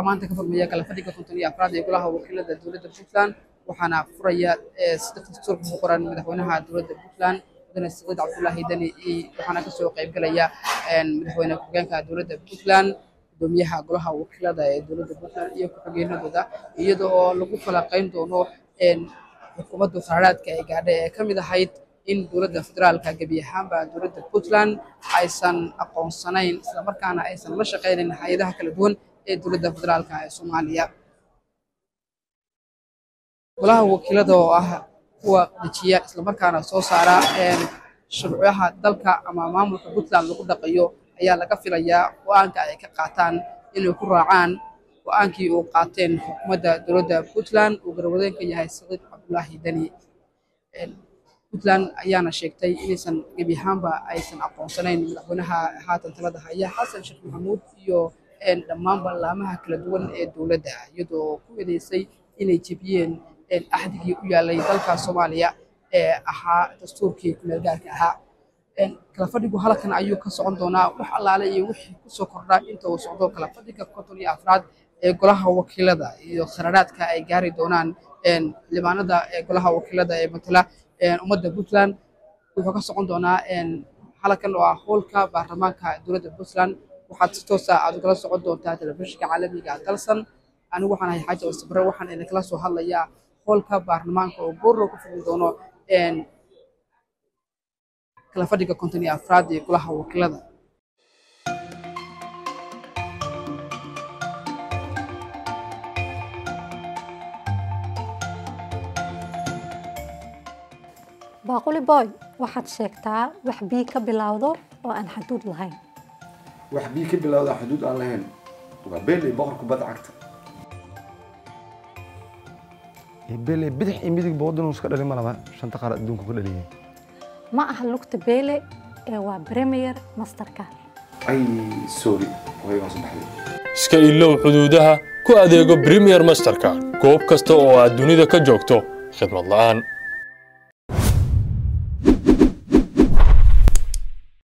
waxaa maanta ka furmaya kala fadhiga konton iyo afraad ee golaha wakiilada dowladda puntland waxaana furaya sida dastuurka ku qoran madaxweynaha dowladda puntland mudane saciid cabdullaahi deni waxaana kasoo qaybgalaya madaxweyne ku-xigeenka dowladda puntland gudoomiyaha golaha wakiilada ee dowladda puntland iyo ku-xigeenadooda iyada oo lagu falaqayn doono xukuumadda qaraaraadka ee gaadha ee ka mid ahayd in dowladda federaalka gebi ahaanba dowladda puntland aysan aqoonsanayn islamarkaana aysan la shaqaynayn hay-adaha kala duwan ee dowladda federaalka ee soomaaliya golaha wakiilada oo ah kuwa dejiya islamarkaana soo saara shuruucaha dalka ama maamulka puntland lagu dhaqayo ayaa laga filayaa go-aanka ay ka qaataan inay ku raacaan go-aankii uu qaateen xukuumadda dowladda puntland uu garwadeen ka yahay saciid cabdullaahi deni puntland ayaana sheegtay inaysan gebi ahaanba aysan aqoonsanayn madaxweynaha haatan talada haya xasan sheekh maxamuud iyo dhammaanba laamaha kala duwan ee dowladda iyadoo ku eedeysay inay jebiyeen axdigii u yaalay dalka soomaaliya ee ahaa dastuurkii kumeel gaarka ahaa kala fadhigu halkan ayuu ka socon doonaa wax allaale iyo wixii kusoo kordha inta uu socdo kala fadhiga konton iyo afraad ee golaha wakiilada iyo kharaaraadka ay gaari doonaan xildhibaanada ee golaha wakiilada ee matala ummadda puntland wuxuu ka socon doonaa halkan oo ah howlka baarlamaanka dowladda puntland waxaad si toosa aad ugala socon doontaa telefishinka caalamiga dalsan anigu waxaan ahay xaaji wasabre waxaan idinkala soo hadlayaa howlka baarlamaanka oo goorrow ka furmi doono kala fadhiga konton iyo afraad ee golaha wakiilada baaquli boy waxaad sheegtaa wax bii ka bilowdo oo aan xaduud lahayn wax bii ka bilowda xuduud aan lahayn waa beeley boqor kubadda cagta beeley bidix iyo midig boodin iska dhalin ma laba shanta qaar adduunka ka dhaliyay ma aha lugta beele ee waa premier masterka ay sorry waygaan soo baxday iska ilow xuduudaha ku adeego premier masterka goob kasta oo aad dunida ka joogto khidmad la'aan